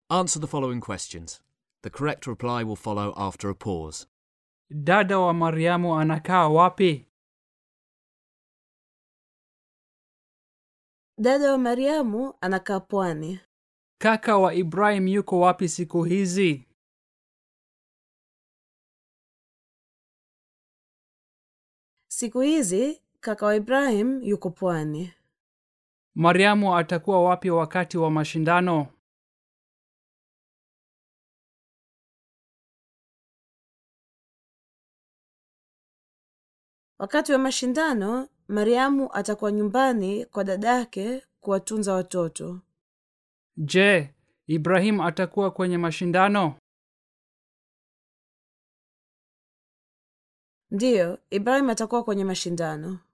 Answer the following questions. The correct reply will follow after a pause. Dada wa Mariamu anakaa wapi? Dada wa Mariamu anakaa pwani. Kaka wa Ibrahim yuko wapi siku hizi? Siku hizi kaka wa Ibrahim yuko pwani. Mariamu atakuwa wapi wakati wa mashindano? Wakati wa mashindano, Mariamu atakuwa nyumbani kwa dadake kuwatunza watoto. Je, Ibrahim atakuwa kwenye mashindano? Ndiyo, Ibrahim atakuwa kwenye mashindano.